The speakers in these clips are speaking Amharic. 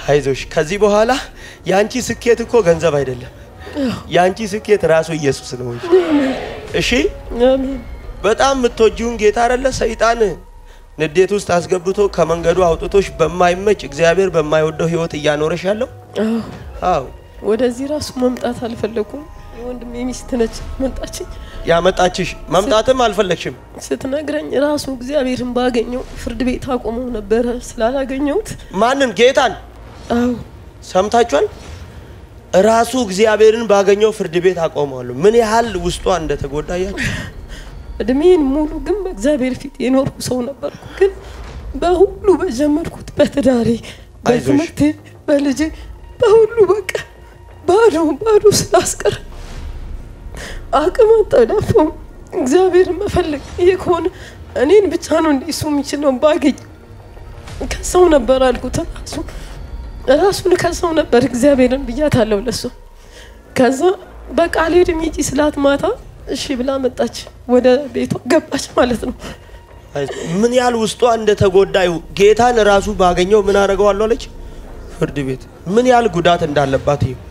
አይዞሽ። ከዚህ በኋላ የአንቺ ስኬት እኮ ገንዘብ አይደለም። የአንቺ ስኬት ራሱ ኢየሱስ ነው። እሺ፣ አሜን በጣም የምትወጂውን ጌታ አይደለ ሰይጣን ንዴት ውስጥ አስገብቶ ከመንገዱ አውጥቶሽ በማይመች እግዚአብሔር በማይወደው ህይወት እያኖረሽ ያለው። አዎ አዎ ወደዚህ ራሱ መምጣት አልፈለኩም። የወንድሜ ሚስት ነች መጣችኝ። ያመጣችሽ መምጣትም አልፈለግሽም። ስትነግረኝ ራሱ እግዚአብሔርን ባገኘው ፍርድ ቤት አቆመው ነበረ ስላላገኘሁት። ማንን? ጌታን አዎ ሰምታችኋል? ራሱ እግዚአብሔርን ባገኘው ፍርድ ቤት አቆመዋለሁ። ምን ያህል ውስጧ እንደተጎዳያችሁ እድሜን ሙሉ ግን በእግዚአብሔር ፊት የኖርኩ ሰው ነበርኩ። ግን በሁሉ በጀመርኩት በትዳሬ፣ በትምህርቴ፣ በልጄ፣ በሁሉ በቃ ባዶ ባዶ ስላስቀር አቅም አጠዳፈው እግዚአብሔርን መፈለግ ይሄ ከሆነ እኔን ብቻ ነው እንደ እሱ የሚችለው ባገኝ ከሰው ነበር አልኩት። ራሱ ራሱን ከሰው ነበር እግዚአብሔርን ብያታለሁ ለሱ። ከዛ በቃ አልሄድም ሂጂ ስላት ማታ እሺ ብላ መጣች። ወደ ቤቷ ገባች ማለት ነው። ምን ያህል ውስጧ እንደተጎዳዩ ጌታን ራሱ ባገኘው ምን አደርገዋለሁ አለች። ፍርድ ቤት ምን ያህል ጉዳት እንዳለባት ይሁ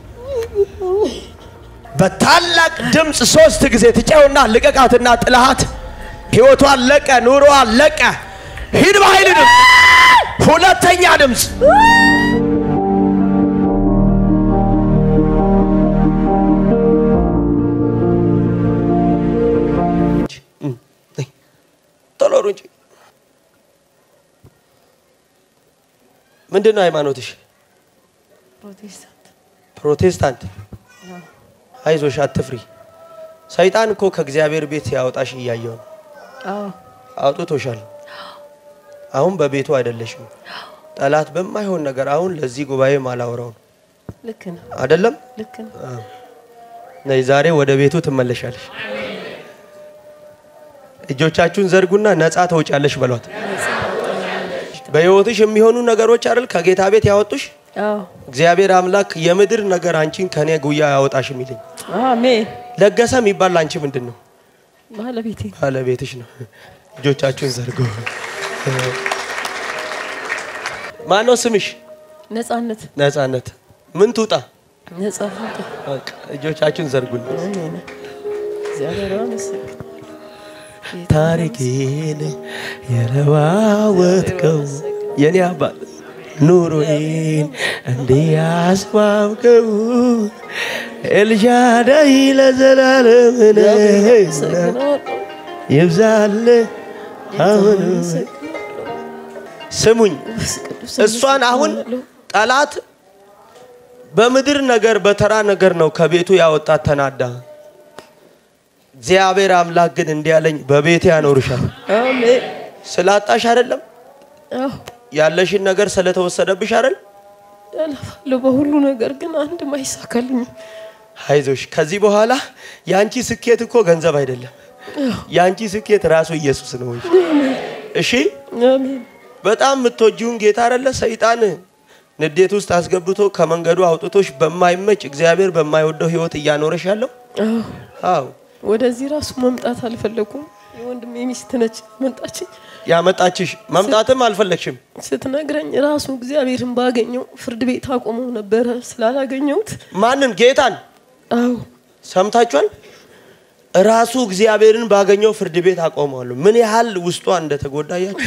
በታላቅ ድምፅ ሶስት ጊዜ ትጨውና ልቀቃትና ጥላሃት ህይወቷ አለቀ፣ ኑሮ አለቀ። ሂድ በኃይል ድምፅ። ሁለተኛ ድምፅ ቶሎ ሩጪ። ምንድን ነው ሃይማኖትሽ? ፕሮቴስታንት ፕሮቴስታንት። አይዞሽ አትፍሪ። ሰይጣን እኮ ከእግዚአብሔር ቤት ያወጣሽ እያየው ነው። አዎ አውጥቶሻል። አሁን በቤቱ አይደለሽም። ጠላት በማይሆን ነገር አሁን ለዚህ ጉባኤ ማላወራው ነው ልክ ነው አይደለም። ልክ ነው ነይ ዛሬ ወደ ቤቱ ትመለሻለሽ። እጆቻችሁን ዘርጉና ነፃ ተውጫለሽ በሏት። በህይወትሽ የሚሆኑ ነገሮች አይደል ከጌታ ቤት ያወጡሽ። አዎ እግዚአብሔር አምላክ የምድር ነገር አንቺን ከኔ ጉያ ያወጣሽ የሚልኝ አሜን ለገሰ የሚባል አንቺ ምንድን ነው? ባለቤቴ ባለቤትሽ ነው። እጆቻችሁን ዘርጉ። ማነው ስምሽ? ነጻነት ነፃነት። ምን ትውጣ? ነጻነት በቃ እጆቻችሁን ዘርጉልኝ። አሜን እግዚአብሔር ይመስገን ታሪኬን የለዋወጥከው የኔ አባት ኑሮዬን እንዲያስማምከው ኤልሻዳይ ለዘላለም ይብዛል። አሁን ስሙኝ፣ እሷን አሁን ጠላት በምድር ነገር በተራ ነገር ነው ከቤቱ ያወጣት ተናዳ። እግዚአብሔር አምላክ ግን እንዲህ ያለኝ በቤቴ ያኖርሻል። አሜን ስላጣሽ አይደለም አዎ ያለሽን ነገር ስለተወሰደብሽ አይደል? ያለፋለሁ በሁሉ ነገር ግን አንድም አይሳካልኝም። አይዞሽ። ከዚህ በኋላ የአንቺ ስኬት እኮ ገንዘብ አይደለም። የአንቺ ስኬት ራሱ ኢየሱስ ነው። እሺ፣ አሜን በጣም የምትወጂውን ጌታ አይደለ ሰይጣን ንዴት ውስጥ አስገብቶ ከመንገዱ አውጥቶሽ በማይመች እግዚአብሔር በማይወደው ህይወት እያኖረሽ ያለው። አዎ አዎ ወደዚህ ራሱ መምጣት አልፈለኩም። የወንድሜ ሚስት ነች መጣችኝ። ያመጣችሽ መምጣትም አልፈለግሽም። ስትነግረኝ ራሱ እግዚአብሔርን ባገኘው ፍርድ ቤት አቆመው ነበረ ስላላገኘሁት። ማንን? ጌታን አዎ ሰምታችኋል? ራሱ እግዚአብሔርን ባገኘው ፍርድ ቤት አቆመዋለሁ። ምን ያህል ውስጧ እንደተጎዳያችሁ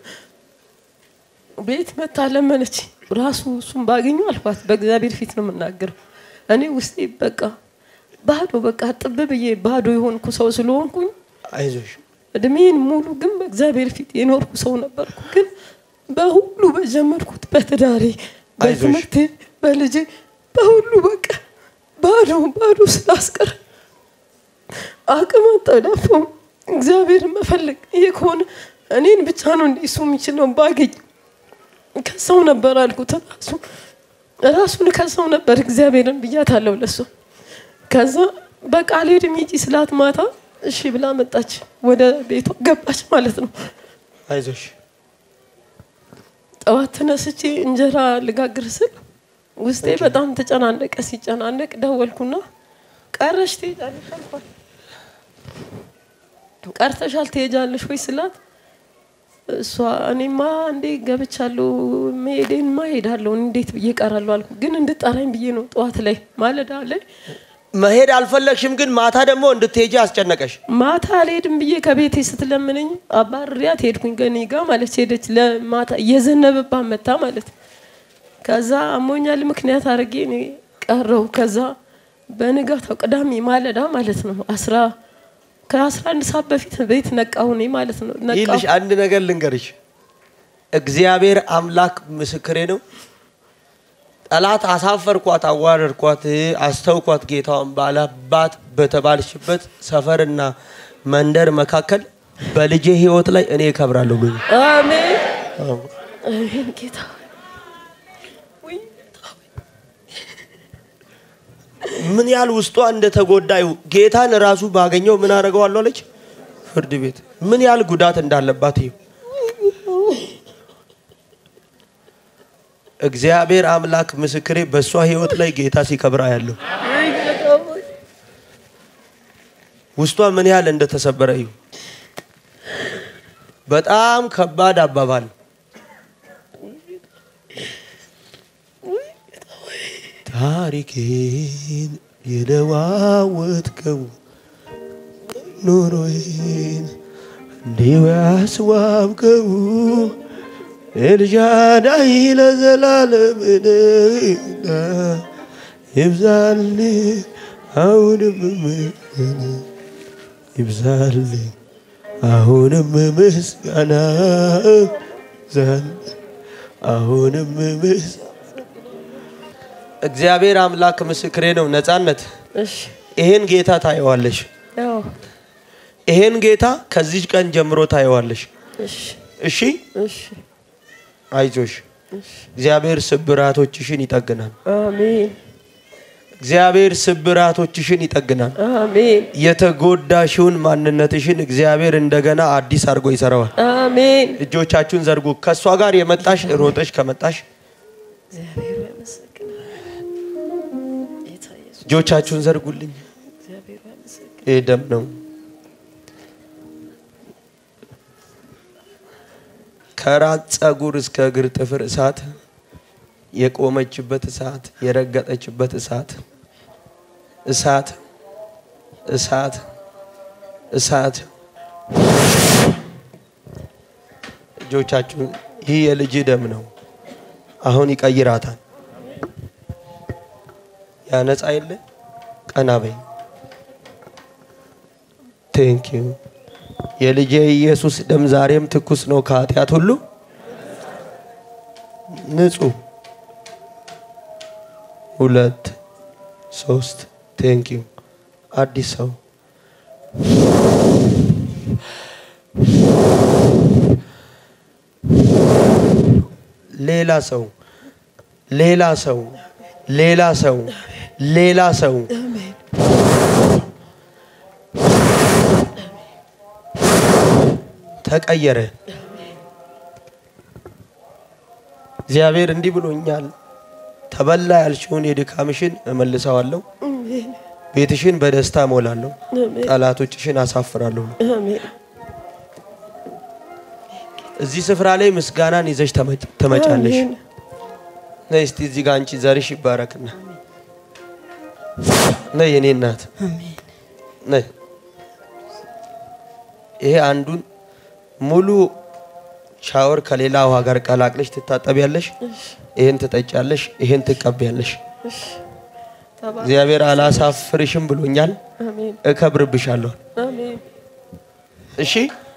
ቤት መታ ለመነች። ራሱ እሱን ባገኘው አልኳት። በእግዚአብሔር ፊት ነው የምናገረው። እኔ ውስጤ በቃ ባዶ በቃ ጥብ ብዬ ባዶ የሆንኩ ሰው ስለሆንኩኝ አይዞሽ እድሜን ሙሉ ግን በእግዚአብሔር ፊት የኖርኩ ሰው ነበርኩ። ግን በሁሉ በጀመርኩት በትዳሬ፣ በትምህርቴ፣ በልጄ፣ በሁሉ በቃ ባዶ ባዶ ስላስቀር አቅም አጠዳፈው እግዚአብሔርን መፈለግ ይሄ ከሆነ እኔን ብቻ ነው እንደ እሱ የሚችለው ባገኝ ከሰው ነበር አልኩት። ራሱ ራሱን ከሰው ነበር እግዚአብሔርን ብያታለሁ ለሱ። ከዛ በቃ አልሄድም ሂጂ ስላት ማታ እሺ ብላ መጣች። ወደ ቤቷ ገባች ማለት ነው። አይዞሽ ጠዋት ተነስቼ እንጀራ ልጋግር ስል ውስጤ በጣም ተጨናነቀ። ሲጨናነቅ ደወልኩና ቀረሽ ትሄጃለሽ አልኳት። ቀርተሻል ትሄጃለሽ ወይ ስላት እሷ እኔማ እንዴ ገብቻለሁ መሄዴንማ እሄዳለሁ እንዴት ብዬ እቀራለሁ አልኩ። ግን እንድጠራኝ ብዬ ነው ጠዋት ላይ ማለዳ ላይ መሄድ አልፈለግሽም፣ ግን ማታ ደግሞ እንድትሄጂ አስጨነቀሽ። ማታ አልሄድም ብዬ ከቤቴ ስትለምነኝ አባርሪያት ሄድኩኝ ከኔ ጋር ማለት ሄደች። ለማታ እየዘነበባት መታ ማለት ከዛ አሞኛል ምክንያት አድርጌ እኔ ቀረው። ከዛ በንጋታው ቅዳሜ ማለዳ ማለት ነው አስራ ከአስራ አንድ ሰዓት በፊት ቤት ነቃሁ እኔ ማለት ነው ነቃሁ። ይልሽ አንድ ነገር ልንገርሽ፣ እግዚአብሔር አምላክ ምስክሬ ነው። ጠላት አሳፈርኳት፣ አዋረድኳት፣ አስተውኳት ጌታዋን ባላባት በተባልሽበት ሰፈርና መንደር መካከል በልጄ ሕይወት ላይ እኔ እከብራለሁ ብሎ አሜን አሜን ጌታ ሆይ። ውይ ጌታ ሆይ። ምን ያህል ውስጧ እንደተጎዳ ይሁ ጌታን ራሱ ባገኘው ምን አደርገዋለሁ አለች ፍርድ ቤት ምን ያህል ጉዳት እንዳለባት ይሁ እግዚአብሔር አምላክ ምስክሬ በእሷ ህይወት ላይ ጌታ ሲከብራ ያለው ውይ ጌታ ሆይ። ውስጧ ምን ያህል እንደተሰበረ ይሁ በጣም ከባድ አባባል ታሪኬን የለዋወጥከው ኑሮዬን እንዲሁ ያስዋብከው ኤልሻዳይ ለዘላለም ነህና ይብዛልህ አሁንም ምስጋና ይብዛልህ አሁንም ምስጋና ይብዛልህ አሁንም ምስጋና እግዚአብሔር አምላክ ምስክሬ ነው። ነጻነት እሺ ይሄን ጌታ ታየዋለሽ። ያው ይሄን ጌታ ከዚህ ቀን ጀምሮ ታየዋለሽ። እሺ እሺ እሺ አይዞሽ። እግዚአብሔር ስብራቶችሽን ይጠግናል። አሜን እግዚአብሔር ስብራቶችሽን ይጠግናል። አሜን የተጎዳሽውን ማንነትሽን እግዚአብሔር እንደገና አዲስ አድርጎ ይሰራዋል። አሜን እጆቻችሁን ዘርጉ። ከእሷ ጋር የመጣሽ ሮጠሽ ከመጣሽ እግዚአብሔር ያመሰግናል ጌታ ኢየሱስ እጆቻችሁን ዘርጉልኝ። እግዚአብሔር ያመሰግናል ይህ ደም ነው። ከራስ ፀጉር እስከ እግር ጥፍር እሳት፣ የቆመችበት እሳት፣ የረገጠችበት እሳት፣ እሳት፣ እሳት፣ እሳት። እጆቻችሁን ይህ የልጅ ደም ነው። አሁን ይቀይራታል። ያነጻ የለ ቀና በይ። ቴንክ ዩ የልጄ ኢየሱስ ደም ዛሬም ትኩስ ነው ከኃጢአት ሁሉ ንጹህ። ሁለት ሶስት ቴንክ ዩ አዲስ ሰው ሌላ ሰው ሌላ ሰው ሌላ ሰው ሌላ ሰው ተቀየረ። እግዚአብሔር እንዲህ ብሎኛል፣ ተበላ ያልሽውን የድካምሽን እመልሰዋለሁ፣ አሜን ቤትሽን በደስታ እሞላለሁ፣ አሜን ጠላቶችሽን አሳፍራለሁ። አሜን እዚህ ስፍራ ላይ ምስጋናን ይዘሽ ተመጭ- ትመጫለሽ። አሜን ነይ እስቲ እዚህ ጋር አንቺ ዘርሽ ይባረክና ነይ የኔ እናት ነይ። ይሄ አንዱን ሙሉ ሻወር ከሌላ ውሃ ጋር ቀላቅለሽ ትታጠቢያለሽ። ይሄን ትጠጫለሽ፣ ይሄን ትቀቢያለሽ። እሺ ተባረክ እግዚአብሔር አላሳፍርሽም ብሎኛል፣ አሜን እከብርብሻለሁ። አሜን እሺ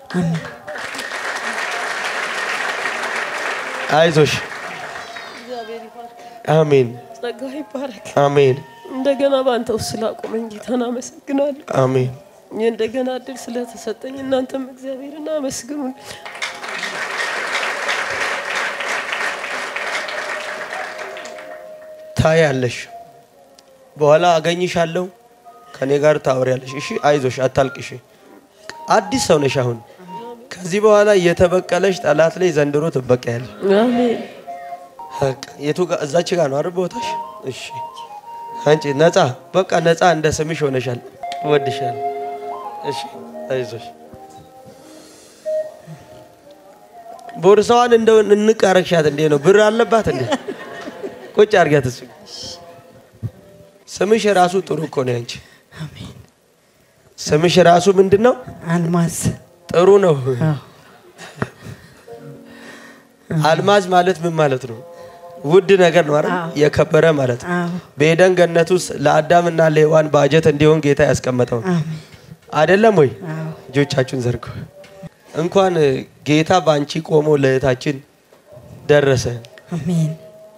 አይዞሽ። እግዚአብሔር ይባርክ አሜን ጸጋ ይባረክ አሜን እንደገና በአንተ ውስጥ ስላቆመኝ ጌታን አመሰግናለሁ አሜን። እንደገና እድል ስለተሰጠኝ እናንተም እግዚአብሔርን አመስግኑን ታያለሽ። በኋላ አገኝሻለሁ፣ ከኔ ጋር ታወሪያለሽ። እሺ አይዞሽ፣ አታልቅሽ። አዲስ ሰው ነሽ አሁን። ከዚህ በኋላ እየተበቀለሽ ጠላት ላይ ዘንድሮ ትበቀያለሽ። አሜን በቃ የቱ ጋር እዛች ጋር ነው አይደል ቦታሽ? እሺ አንቺ ነፃ በቃ ነፃ እንደ ስምሽ ሆነሻል። እወድሻለሁ። እሺ አይዞሽ። ቦርሳዋን እንደው እንቅ አረግሻት እንዴ ነው? ብር አለባት እንዴ? ቁጭ አድርጊያት። እሱ ስምሽ ራሱ ጥሩ እኮ ነው ያንቺ። አሜን። ስምሽ ራሱ ምንድን ነው? አልማዝ ጥሩ ነው። አዎ። አልማዝ ማለት ምን ማለት ነው? ውድ ነገር ነው አይደል? አዎ። የከበረ ማለት ነው። አዎ። በኤደን ገነት ውስጥ ለአዳምና ለሔዋን ባጀት እንዲሆን ጌታ ያስቀመጠው ነው። አሜን። አይደለም ወይ? አዎ። እጆቻችሁን ዘርጉ። እንኳን ጌታ በአንቺ ቆሞ ለእህታችን ደረሰ። አሜን።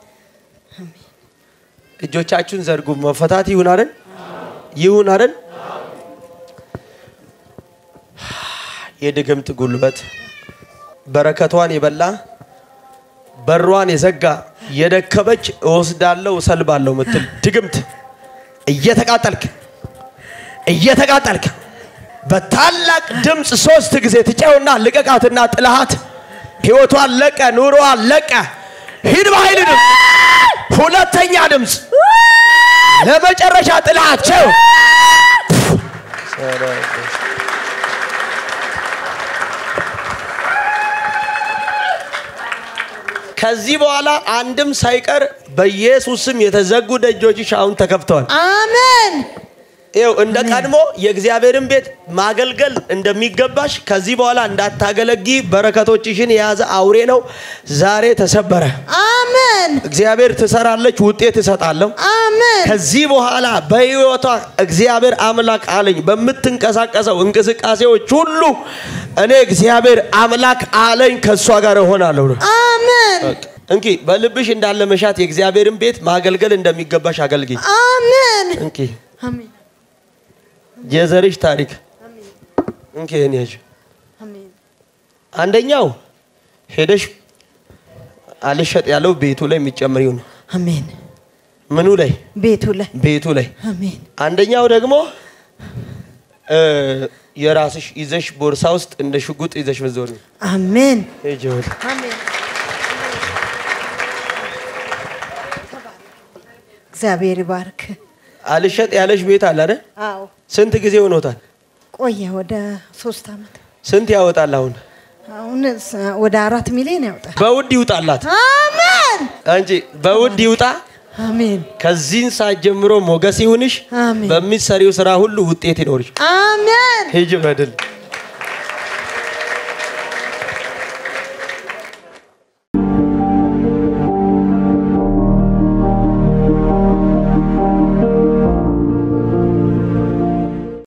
እጆቻችሁን ዘርጉ። መፈታት ይሁን አይደል? ይሁን አይደል? የድግምት ጉልበት በረከቷን የበላ በሯን የዘጋ የደከመች እወስዳለሁ እሰልባለሁ ምትል ድግምት እየተቃጠልክ እየተቃጠልክ በታላቅ ድምፅ ሶስት ጊዜ ትጨውና ልቀቃትና ጥልሃት ህይወቷን ለቀ ኑሮዋን ለቀ ሂድ በኃይል ድምፅ ሁለተኛ ድምፅ ለመጨረሻ ጥልሃት ቸው ከዚህ በኋላ አንድም ሳይቀር በኢየሱስ ስም የተዘጉ ደጆችሽ አሁን ተከፍተዋል። አሜን። ይኸው እንደ ቀድሞ የእግዚአብሔርን ቤት ማገልገል እንደሚገባሽ ከዚህ በኋላ እንዳታገለጊ በረከቶችሽን የያዘ አውሬ ነው ዛሬ ተሰበረ። አሜን። እግዚአብሔር ትሰራለች፣ ውጤት እሰጣለሁ። አሜን። ከዚህ በኋላ በህይወቷ እግዚአብሔር አምላክ አለኝ በምትንቀሳቀሰው እንቅስቃሴዎች ሁሉ እኔ እግዚአብሔር አምላክ አለኝ ከእሷ ጋር እሆናለሁ ነው። አሜን። እንኪ በልብሽ እንዳለ መሻት የእግዚአብሔርን ቤት ማገልገል እንደሚገባሽ አገልግኝ። አሜን። እንኪ አሜን። የዘርሽ ታሪክ እንኪ ይህን ያዥ። አሜን። አንደኛው ሄደሽ አልሸጥ ያለው ቤቱ ላይ የሚጨምሪው ነው። አሜን። ምኑ ላይ? ቤቱ ላይ ቤቱ ላይ። አሜን። አንደኛው ደግሞ እ የራስሽ ይዘሽ ቦርሳ ውስጥ እንደ ሽጉጥ ይዘሽ መዞር ነው። አሜን። ሂጂ ወደ አሜን። እግዚአብሔር ይባርክ። አልሸጥ ያለሽ ቤት አለ አይደል? አዎ ስንት ጊዜ ሆኖታል? ቆየ ወደ ሶስት አመት ስንት ያወጣል አሁን? አሁን ስ- ወደ አራት ሚሊዮን ያወጣል። በውድ ይውጣላት አሜን እንጂ በውድ ይውጣ። አሜን ከዚህን ሰዓት ጀምሮ ሞገስ ይሁንሽ። አሜን በሚሰሪው ስራ ሁሉ ውጤት ይኖርሽ። አሜን ሂጂ በድል